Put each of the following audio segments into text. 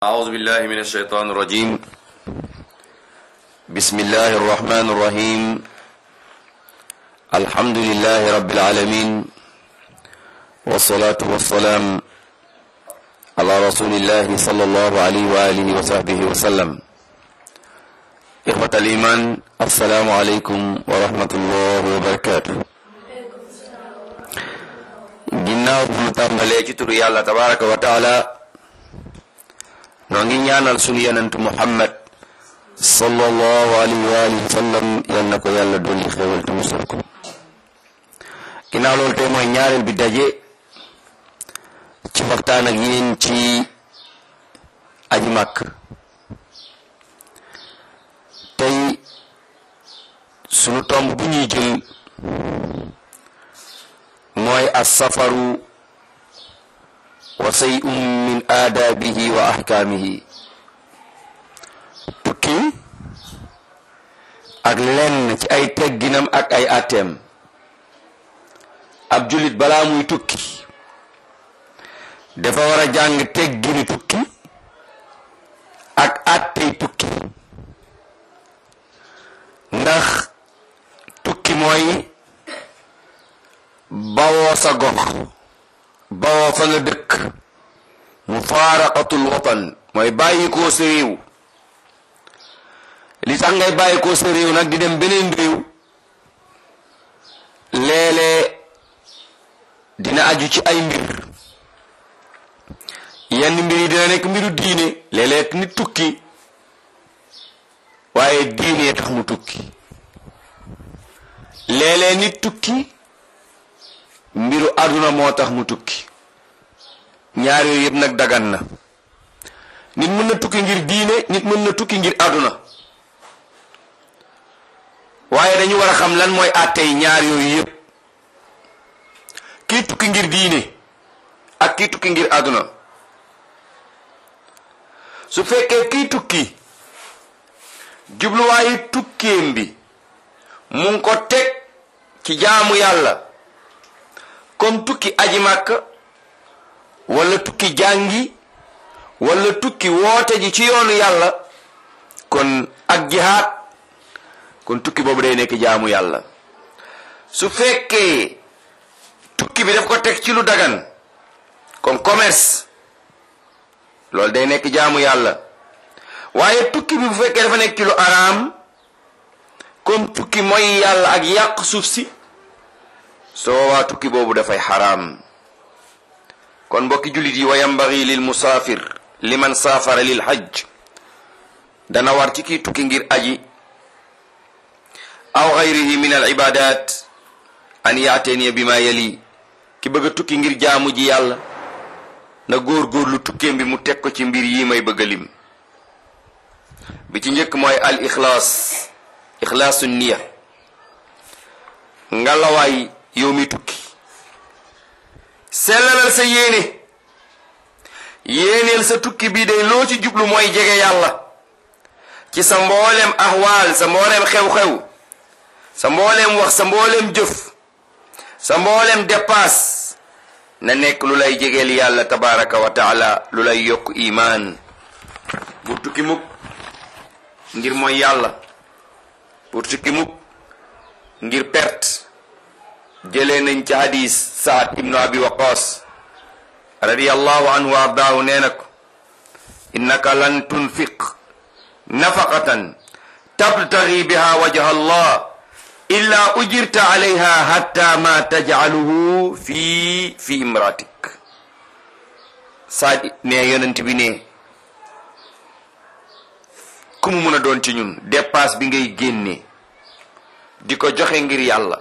أعوذ بالله من الشيطان الرجيم بسم الله الرحمن الرحيم الحمد لله رب العالمين والصلاة والسلام على رسول الله صلى الله عليه وآله وصحبه وسلم إخوة الإيمان السلام عليكم ورحمة الله وبركاته ginnaaw bu ñu tàmbalee ci turu yàlla tabaraka wa taala noo ngi ñaanal sunu yonent muhammad sallallahu alayhi wa alihi wa sallam yal na ko yàlla dolli xéewal te musal ko ginnaaw loolu tey mooy ñaareel bi daje ci waxtaan ak yéen ci aji màkk tey sunu tomb bu ñuy jël mooy assafaru wa say'un min aadaabihi wa ahkaamihi tukki ak lenn ci ay tegginam ak ay atteem ab jullit balaa muy tukki dafa war a jàng teggini tukki ak attey tukki ndax tukki mooy bawoo sa gox bawoo fa nga dëkk mufaaraqatul watan mooy bàyyi koo sa réew li tax ngay bàyyi koo sa réew nag di dem beneen réew léeg-léeg dina aju ci ay mbir yenn mbir yi dina nekk mbiru diine léeg-léeg nit tukki waaye diine tax mu tukki léeg-léeg nit tukki mbiru àdduna moo tax mu tukki ñaar yooyu yëpp nag dagan na nit mën na tukki ngir diine nit mën na tukki ngir àdduna waaye dañu war a xam lan mooy àttey ñaar yooyu yëpp kii tukki ngir diine ak kii tukki ngir àdduna su fekkee kii tukki jubluwaayu tukkeem bi mu ngi ko teg ci jaamu yàlla comme tukki aji màkk wala tukki jàngi wala tukki woote ji ci yoonu yàlla kon ak jihaad kon tukki boobu day nekk jaamu yàlla su fekkee tukki bi daf ko teg ci lu dagan comme commerce loolu day nekk jaamu yàlla waaye tukki bi bu fekkee dafa nekk ci lu araam comme tukki mooy yàlla ak yàq suuf si soo waa tukki boobu dafay xaraam kon mbokki jullit yi wa yambagi lil musaafir liman saafara lil hajj dana war ci kii tukki ngir aji aw gayrihi min al ibadat an yaateniya bi ma yali ki bëgg a tukki ngir jaamu ji yàlla na góor-góorlu tukkeem bi mu teg ko ci mbir yi may bëgg a lim bi ci njëkk mooy al ixlaas ixlaasu niya ngalawaay yow mi tukki sellalal sa yéene yéeneel sa tukki bii day loo ci jublu mooy jege yàlla ci sa mboolem ahwaal sa mboolem xew-xew sa mboolem wax sa mboolem jëf sa mboolem dépasse na nekk lu lay jegeel yàlla tabaraka wa taala lu lay yokk imaan pour tukki mukk ngir mooy yàlla pour tukki mukk ngir perte jëlee nañ ci hadis saad ibnu abi waqas radiallahu anhu wa ardaahu nee na ko innaka lan tunfiq nafaqatan tabtagi biha wajha allah illa ujirta alayha hatta ma tajcaluhu fi fi imratik saad ne yonent bi ne ku mu mun a doon ci ñun dépasse bi ngay génne di ko joxe ngir yàlla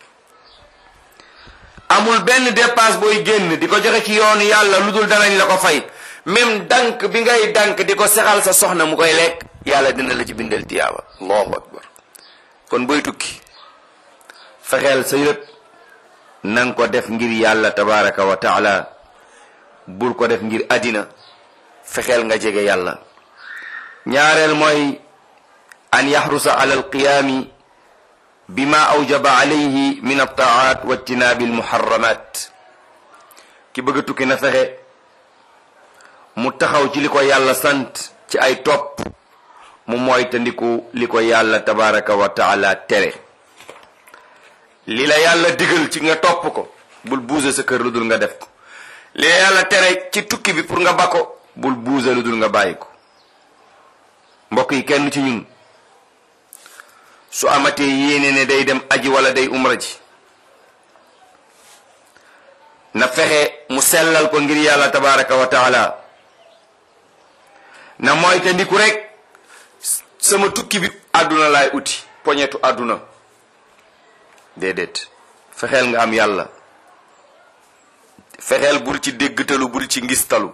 amul benn dépasse booy génn di ko joxe ci yoonu yàlla lu dul danañ la ko fay même dank bi ngay dank di ko sexal sa soxna mu koy lekk yàlla dina la ci bindal tiyaaba allahu akbar kon booy tukki fexeel sa yëpp nanga ko def ngir yàlla tabaraka wa taala bul ko def ngir àddina fexeel nga jege yàlla ñaareel mooy an yaxrusa ala alqiyaami bima awjaba alayhi min altaat wa ijtinaabi almuharramat ki bëgg a tukki na fexe mu taxaw ci li ko yàlla sant ci ay topp mu mooy te ndiku li ko yàlla tabaraka wa taala tere li la yàlla digal ci nga topp ko bul buuse sa kër lu dul nga def ko li la yàlla tere ci tukki bi pour nga ba ko bul buuse lu dul nga bàyyi ko mbokk yi kenn ci ñun su amatee yéene ne day dem aji wala day umra ji na fexe mu sellal ko ngir yàlla tabaraka wa taala na mooy te ndiku rek sama tukki bi àdduna laay uti poñetu àdduna déedéet fexeel nga am yàlla fexeel bul ci déggtalu bul ci ngistalu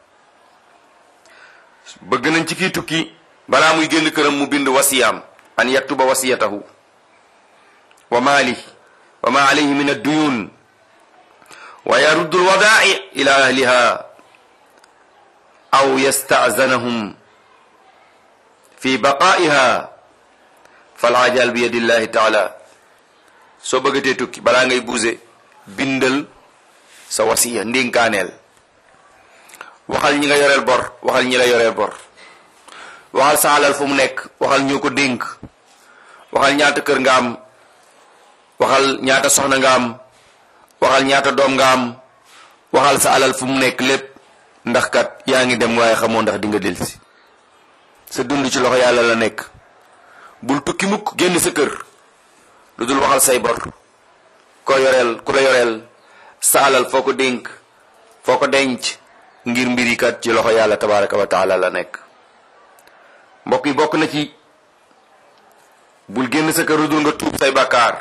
bëgg nañ ci kii tukki balaa muy génn këram mu bind wasiyaam an yaktuba wasiyatahu wa maali wa ma alayhi min adduyun wa yaruddu alwadaa'i ila ahliha aw yasta'zanahum fi baqaa'iha falajal bi yadillahi taala soo bëggatee tukki balaa ngay buuse bindal sa wasiya ndénkaaneel waxal ñi nga yoreel bor waxal ñi la yoreel bor waxal sa alal fu mu nekk waxal ñoo ko dénk waxal ñaata kër nga am waxal ñaata soxna nga am waxal ñaata doom nga am waxal sa alal fu mu nekk lépp ndax kat yaa ngi dem waaye xamoo ndax di nga delsi sa dund ci loxo yàlla la nekk bul tukki mukk génn sa kër lu dul waxal say bor ko yoreel ku la yoreel sa alal foo ko dénk foo ko denc ngir mbiri kat ci loxo yàlla tabaraka wa taala la nekk mbokk yi bokk na ci bul génn sa kër lu dul nga tuub say bàkkaar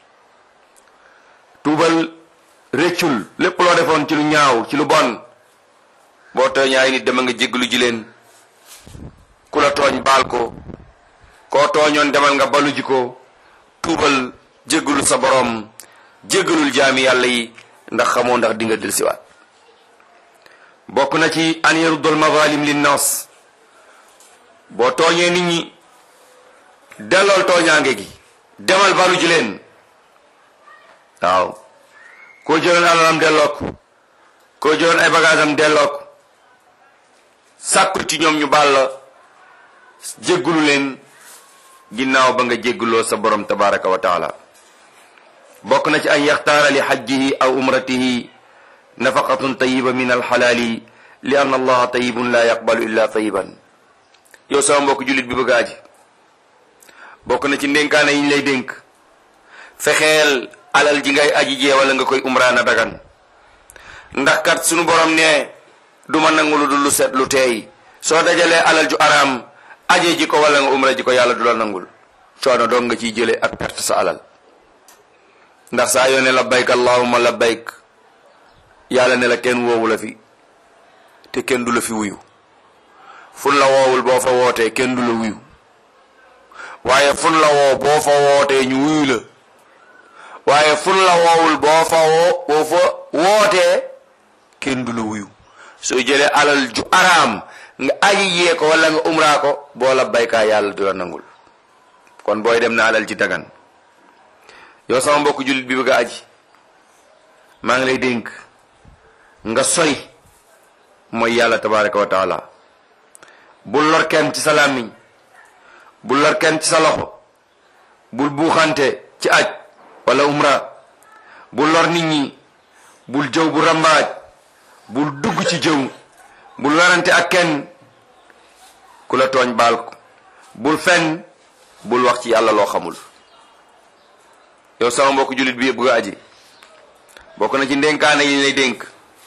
tuubal réccul lépp loo defoon ci lu ñaaw ci lu bon boo tooñee ay nit dama nga jéggalu ji leen ku la tooñ baal ko koo tooñoon demal nga balu ji ko tuubal jéggalul sa boroom jéggalul jaami yàlla yi ndax xamoo ndax dinga del siwaat bokk na ci an yaruddul mazalim linnas boo tooñee nit ñi dellool tooñaange gi demal balu ji leen waaw koo jëloon alalam delloo ko koo jëloon ay bagaasam delloo ko sàkku ci ñoom ñu baal la jéggulu leen ginnaaw ba nga jégguloo sa borom tabaraka wa taala bokk na ci an yaxtaara li xajjihi aw umratihi nafaqatun tayiba min alxalaali li anna allaha tayibun la yaqbalu illa tayiban yow sama mbokk jullit bi bëgg aji bokk na ci ndénkaane yi ñu lay dénk fexeel alal ji ngay aji jee wala nga koy umraana dagan ndax kat sunu borom ne duma nangu lu dul lu set lu teey soo dajalee alal ju araam aje ji ko wala nga umra ji ko yàlla du la nangul coono doog nga ciy jëlee ak perte sa alal ndax saa yoo ne labbayk allahumma labbayk yàlla ne la kenn woowu la fi te kenn du la fi wuyu fun la woowul boo fa wootee kenn du la wuyu waaye fun la woo boo fa wootee ñu wuyu la waaye fun la woowul boo fa woo boo fa wootee kenn du la wuyu soo jëlee alal ju araam nga aji yee ko wala nga umraa ko boo la baykaa yàlla du la nangul kon booy dem na alal ji dagan yow sama mbokk jullit bi bëgg a aji maa ngi lay dénk nga sori mooy yàlla tabaraka wa taala bul lor kenn ci sa làmmiñ bul lor kenn ci sa loxo bul buuxante ci aj wala umra bul lor nit ñi bul jëw bu rambaaj bul dugg ci jëw bul werante ak kenn ku la tooñ baal ko bul fen bul wax ci yàlla loo xamul yow sama mbokk jullit bi bëgg a aji bokk na ci ndénkaane yi lay dénk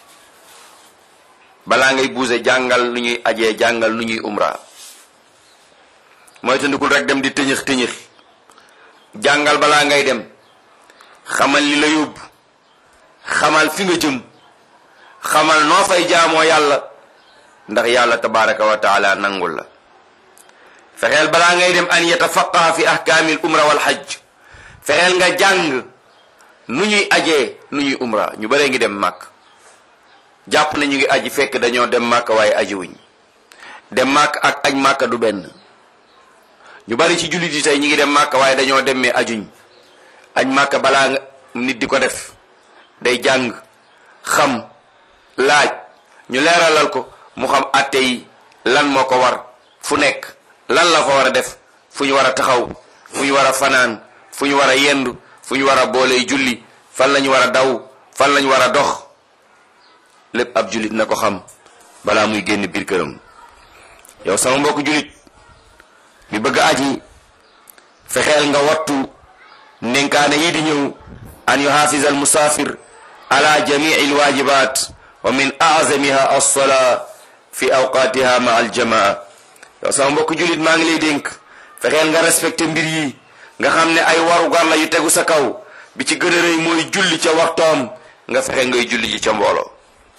balaa ngay buuse jàngal nu ñuy ajee jàngal nu ñuy umra mooy tandikul rek dem di tëñëx tëñëx jàngal balaa ngay dem xamal li la yóbbu xamal fi nga jëm xamal noo fay jaamoo yàlla ndax yàlla tabaraka wa taala nangul la fexeel balaa ngay dem an yatafaqaha fi ahkaamil umra wal hajj fexeel nga jàng nu ñuy ajee nu ñuy umra ñu bare ngi dem màkk jàpp na ñu ngi aji fekk dañoo dem màkk waaye aji wuñ dem màkk ak aj màkk du benn ñu bari ci jullit yi tey ñu ngi dem màkk waaye dañoo dem mais ajuñ aj màkk balaa nga nit di ko def day jàng xam laaj ñu leeralal ko mu xam atte yi lan moo ko war fu nekk lan la fa war a def fu ñu war a taxaw fu ñu war a fanaan fu ñu war a yendu fu ñu war a booley julli fan la ñu war a daw fan la ñu war a dox lépp ab jullit na ko xam balaa muy génn biir këram yow sama mbokk jullit bi bëgg aji fexeel nga wattu ndénkaane yi di ñëw an yuhafiz al musafir ala jamii alwajibat wa min azamiha alsolaa fi awqatiha ma aljamaa yow sama mbokk jullit maa ngi lay dénk fexeel nga respecté mbir yi nga xam ne ay warugar la yu tegu sa kaw bi ci gën a rëy mooy julli ca waxtoom nga fexe ngay julli ji ca mbooloo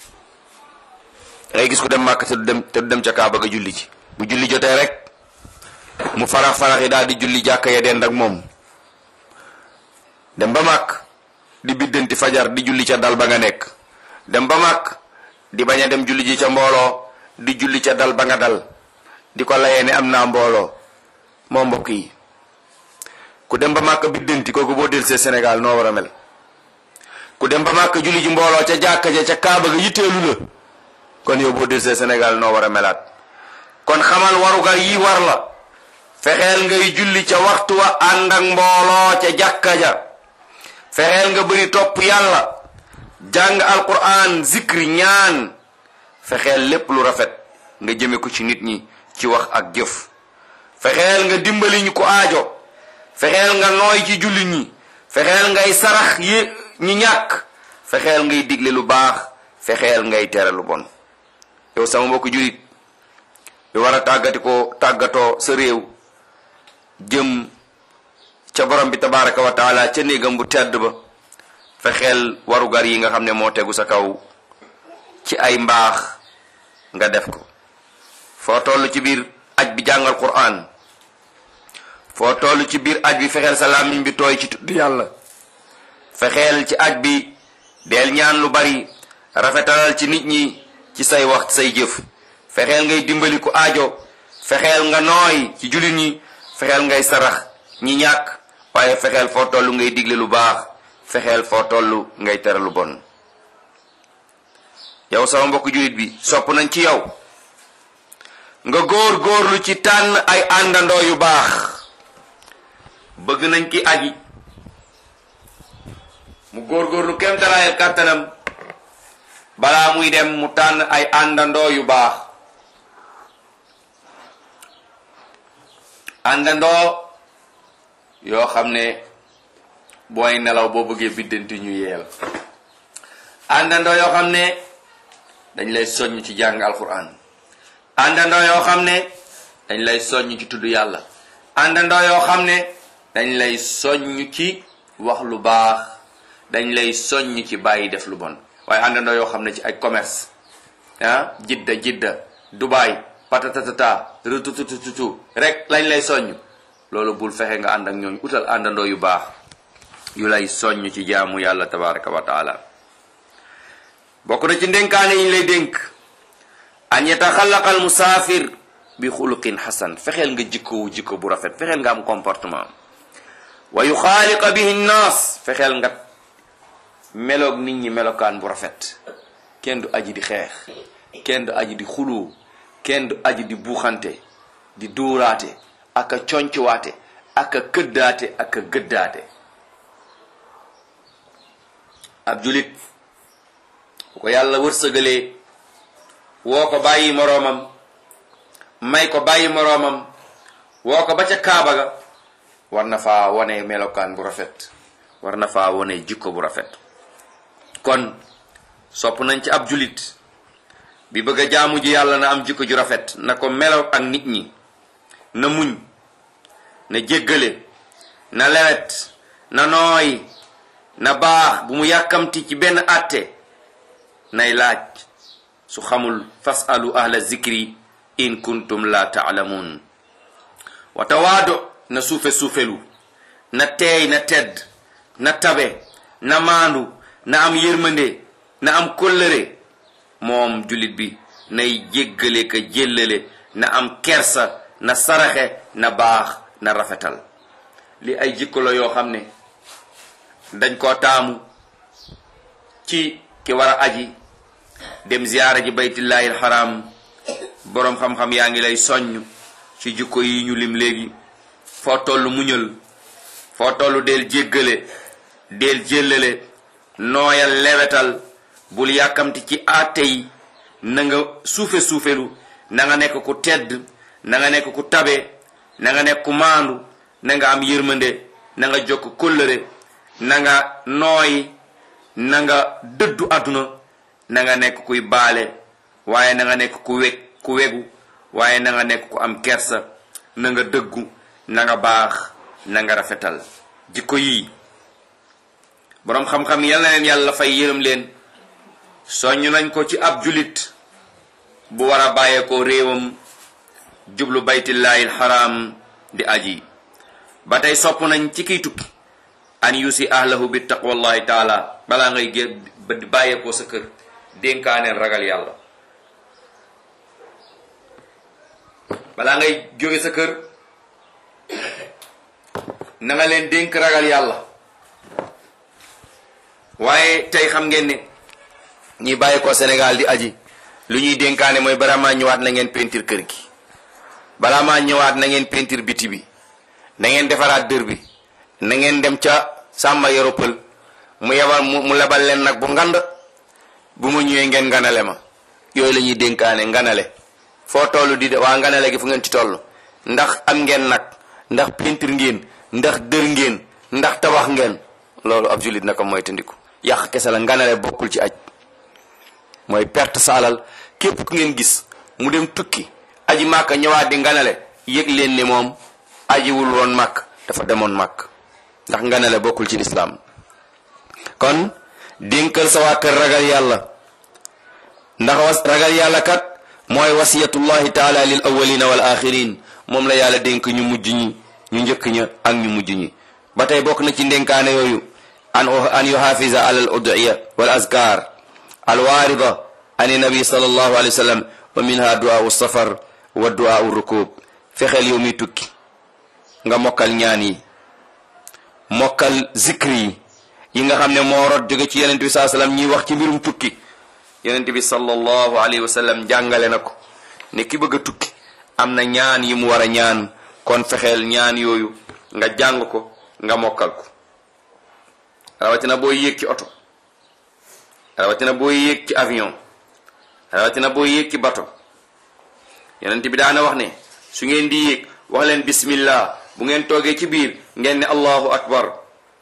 ngay gis ku dem màkk te du dem te du dem ca kaaba ga julli ji bu julli jotee rek mu farax farax yi daal di julli jàkka ya dend ak moom dem ba màkk di biddanti fajar di julli ca dal ba nga nekk dem ba màkk di bañ a dem julli ji ca mbooloo di julli ca dal ba nga dal di ko layee ne am naa mbooloo moo mbokk yi ku dem ba màkk biddanti kooku boo del see Sénégal noo war a mel ku dem ba màkk julli ji mbooloo ca jàkka ja ca kaaba ga yitteelu la kon yow boo del see Sénégal noo war a melaat kon xamal warugar yi war la fexeel ngay julli ca waxtu wa ànd ak mbooloo ca jàkka ja fexeel nga bëri topp yàlla jàng alquran zikri ñaan fexeel lépp lu rafet nga jëme ko ci nit ñi ci wax ak jëf fexeel nga dimbali ñu ko aajo fexeel nga nooy ci julli ñi fexeel ngay sarax yi ñi ñàkk fexeel ngay digle lu baax fexeel ngay tere lu bon yow sama mbokku jullit bi war a tàggati ko tàggatoo sa réew jëm ca borom bi tabaraka wa taala ca néegam bu tedd ba fexeel warugar yi nga xam ne moo tegu sa kaw ci ay mbaax nga def ko foo toll ci biir aj bi jàngal quran foo toll ci biir aj bi fexeel sa làmmiñ bi tooy ci tudd yàlla fexeel ci aj bi del ñaan lu bari rafetalal ci nit ñi ci say wax say jëf fexeel ngay dimbali ku aajo fexeel nga nooy ci jullit ñi fexeel ngay sarax ñi ñàkk waaye fexeel foo toll ngay digle lu baax fexeel foo toll ngay tere lu bon yow sama mbokk jullit bi sopp nañ ci yow nga góor góorlu ci tànn ay àndandoo yu baax bëgg nañ ki aji mu góor góorlu kem talaayal kàttanam balaa muy dem mu tànn ay àndandoo yu baax àndandoo yoo xam ne booy nelaw boo bëggee biddanti ñu yeel àndandoo yoo xam ne dañ lay soññ ci jàng alquran àndandoo yoo xam ne dañ lay soññ ci tudd yàlla àndandoo yoo xam ne dañ lay soññ ci wax lu baax dañ lay soññ ci bàyyi def lu bon waaye àndandoo yoo xam ne ci ay commerce ah jidda jidda dubaay patatatata rututututu rek lañ lay soññ loolu bul fexe nga ànd ak ñooñu utal àndandoo yu baax yu lay soññ ci jaamu yàlla tabaraka wa taala bokk na ci ndénkaane yi ñu lay dénk an yataxallaqa al musaafir bi xuluqin xasan fexeel nga jikkowu jikko bu rafet fexeel nga am comportement wa yuxaaliqa bihi nnaas fexeel nga meloog nit ñi melokaan bu rafet kenn du aji di xeex kenn du aji di xuloo kenn du aji di buuxante di duuraate ak a concuwaate ak a këddaate ak a gëddaate ab julit bu ko yàlla wërsëgalee woo ko bàyyi moroomam may ko bàyyi moroomam woo ko ba ca kaaba ga war na faa wone melokaan bu rafet war na faa wone jikko bu rafet kon sopp nañ ci ab julit bi bëgg a jaamu ji yàlla na am jikko ju rafet na ko melo ak nit ñi na muñ na jéggale na lewet na nooy na baax bu mu yàkkamti ci benn àtte nay laaj su xamul fasalu ahla zikri in kuntum la taalamuun wa tawaado na suufe suufelu na teey na tedd na tabe na maandu na am yërmande na am kóllëre moom jullit bi nay jéggale ka jéllale na am kersa na saraxe na baax na rafetal li ay jikko la yoo xam ne dañ koo taamu ci ki war a aji dem ziyaara ji baytullahi alxaram boroom xam-xam yaa ngi lay soññ ci jikko yi ñu lim léegi foo toll muñal foo toll del jéggale del jéllale nooyal lewetal bul yàkkamti ci àtte yi na nga suufe suufelu na nga nekk ku tedd na nga nekk ku tabe na nga nekk ku maandu na nga am yërmande na nga jokk kóllëre na nga nooy na nga dëddu àdduna na nga nekk kuy baale waaye na nga nekk ku weg ku wegu waaye na nga nekk ku am kersa na nga dëggu na nga baax na nga rafetal jikko yii boroom xam-xam yal na leen yàlla fay yërëm leen soññ nañ ko ci ab julit bu war a bàyyeekoo réewam jublu baytillahi alxaram di aji ba tey sopp nañ ci kiy tukki an yusi ahlahu bi taqwallahi taala balaa ngay gé ba di bàyyeekoo sa kër dénkaaneen ragal yàlla balaa ngay jóge sa kër na nga leen dénk ragal yàlla waaye tey xam ngeen ne ñi bàyyi ko Sénégal di aji lu ñuy dénkaane mooy balaa maa ñëwaat na ngeen peinture kër gi balaa maa ñëwaat na ngeen peinture biti bi na ngeen defaraat dër bi na ngeen dem ca sàmba yoropal mu yebal mu lebal leen nag bu ngand bu mu ñëwee ngeen nganale ma yooyu la ñuy dénkaane nganale foo toll di de waa nganale gi fu ngeen ci toll ndax am ngeen nag ndax peinture ngeen ndax dër ngeen ndax tabax ngeen loolu ab jullit naka mooy tandiku yàq kese la nganale bokkul ci aj mooy perte sa alal képp ku ngeen gis mu dem tukki aji màkk ñëwaat di nganale yëg leen ni moom ajiwul woon màkk dafa demoon màkk ndax nganale bokkul ci lislaam kon dénkal sa waa kër ragal yàlla ndax was ragal yàlla kat mooy wasiyatullahi taala lil awalina wal axirin moom la yàlla dénk ñu mujj ñi ñu njëkk ña ak ñu mujj ñi ba tey bokk na ci ndénkaane yooyu an an yuhafiza ala al udiya wal azkar al waarida an nabi sallallahu alayhi wa sallam wa minha du'aau safar wa du'aau rukub fexeel yow mi tukki nga mokkal ñaan yi mokkal zikri yi yi nga xam ne moo rot jóge ci yonent bi saa sallam ñuy wax ci mbirum tukki yonent bi sallallahu alayhi wa sallam jàngale na ko ne ki bëgg a tukki am na ñaan yi mu war a ñaan kon fexeel ñaan yooyu nga jàng ko nga mokkal ko rawatina booy yéeg ci oto rawatina booy yéeg ci avion rawatina booy yéeg ci bato yonent bi daana wax ne su ngeen di yéeg wax leen bismillah bu ngeen toogee ci biir ngeen ne allahu akbar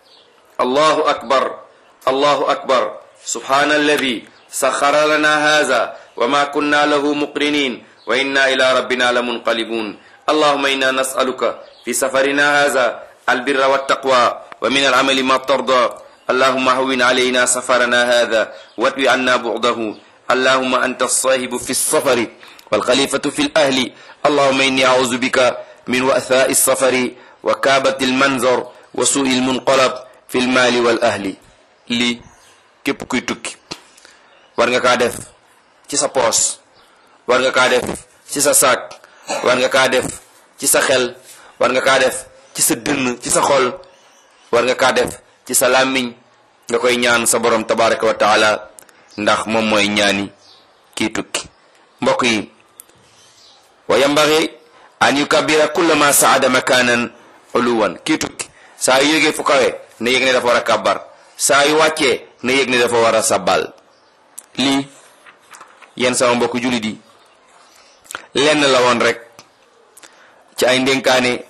allahu akbar allahu akbar subhana alladi saxara lana haza wa ma kunna lahu muqrinin wa inna ila rabbina la munqalibun allahuma inna nasaluka fi safarina haza albirra waltaqwa wa min alamali ma tarda allahuma hawin alayna safarana hada watwi anna bu'dahu allahuma anta alsahibu fi lsafari walxalifatu fi lahli allahuma inni auzu bika min wa'thai lsafari wa kaabati almanzar wa su'i almunqalab fi lmaali wal ahli lii képp kuy tukki war nga kaa def ci sa poos war nga kaa def ci sa saak war nga kaa def ci sa xel war nga kaa def ci sa dënn ci sa xol war nga kaa def ci sa làmmiñ nga koy ñaan sa borom tabaraka wa taala ndax moom mooy ñaani kii tukki mbokk yi wa yambaxi an yukabira kulla ma saada makanan uluwan kii tukki saa yu yégee fu kawe na yëg ne dafa war a kàbbar saa yu wàccee na yëg ne dafa war a sabbal lii yéen sama mbokk jullit yi lenn la woon rek ci ay ndénkaane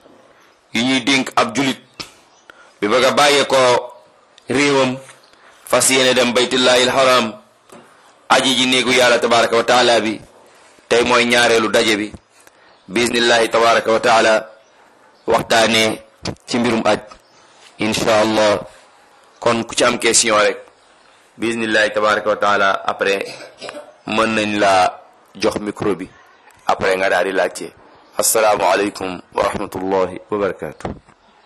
yu ñuy dénk ab jullit bi bëgg a bàyyee ko réewam fas yéene dem baytullahi alxaram aji ji néegu yàlla tabaraka wa taala bi tey mooy ñaareelu daje bi bismillahi tabaraka wa taala waxtaanee ci mbirum aj incha allah kon ku ci am question rek bismillahi tabaraka wa taala après mën nañ laa jox micro bi après nga daal di laajte asalaamu aleykum wa rahmatullahi wa barakatuh